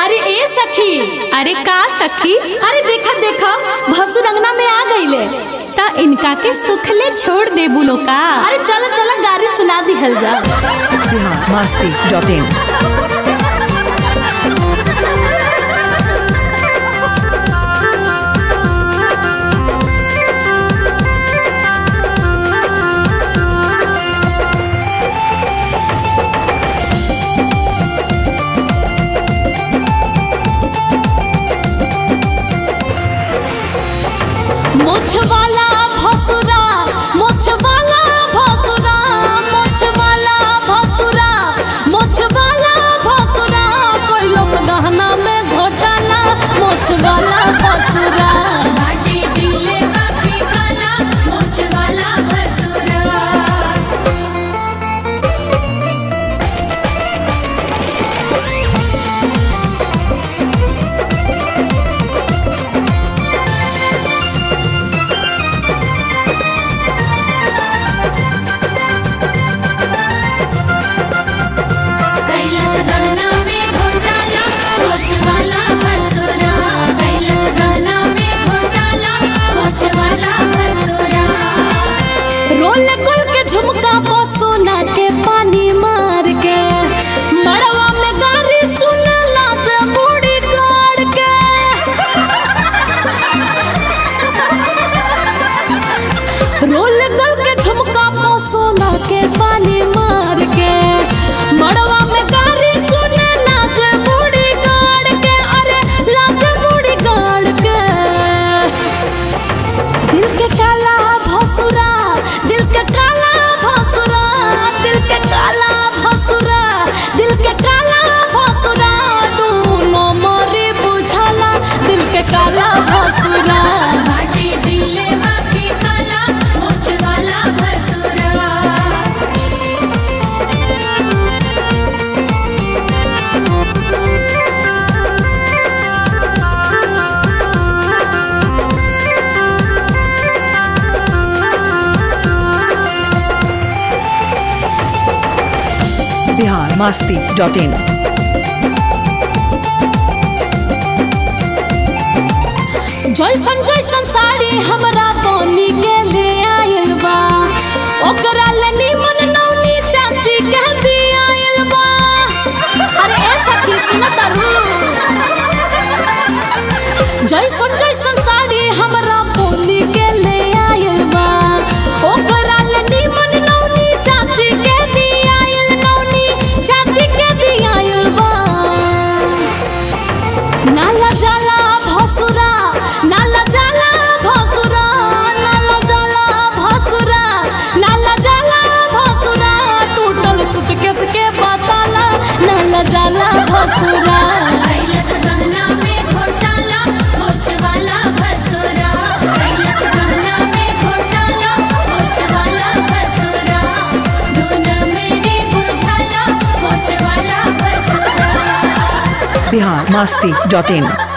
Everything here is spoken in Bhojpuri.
अरे ए सखी अरे का सखी अरे देखा देखा भसुर अंगना में आ गईले ता इनका के सुखले छोड़ दे बुलो का अरे चलो चलो गारी सुना दिहल जा बिहार मस्ती डॉट इन मोछ वाला भसुरा मोछ वाला भसुरा मोछ वाला भसुरा मोछ वाला भसुरा कोइलो से गहना में घोटाला मोछ वाला भसुरा बाटी दिले बाकी काला मोछ वाला भसुरा कैलास गहना में घोटाला मोछ वाला भसुरा कैलास गहना में घोटाला मोछ वाला भसुरा रोल कुल के झुमका पर सोना के पानी मार के मड़वा में गारी सुन लाज बूढ़ी गाड़ के रोल गल के झुमका पो सोना के पानी मार के मड़वा में गारी सुने लाज बूढ़ी गाड़ के अरे लाज बूढ़ी गाड़ के दिल के काला भसुरा दिल के काला भसुरा दिल के काला भसुरा दिल के काला भसुरा दोनों मोरे बुझाला दिल के काला भसुरा बाटी दिले बाकी काला मोछ वाला भसुरा बिहार मस्ती डॉट इन जैसन जैसन साड़ी हमरा बोनी के ले आयल बा ओकरा ले निमन नौनी चाची के दी आयल बा अरे ए सखी सुन तारू जैसन जैसन साड़ी हमरा बोनी के ले आयल बा ओकरा ले निमन नौनी चाची के दी आयल नौनी चाची के दी आयल बा नाला जाला भसुरा नाला जाला भसुरा नाला जाला भसुरा नाला जाला भसुरा टूटल सुटकेस के बताला नाला जाला भसुरा कैलास गहना में घोटाला मोछ वाला भसुरा कैलास गहना में घोटाला मोछ वाला भसुरा दोनों मेरे बुझाला मोछ वाला भसुरा बिहार मस्ती डॉट इन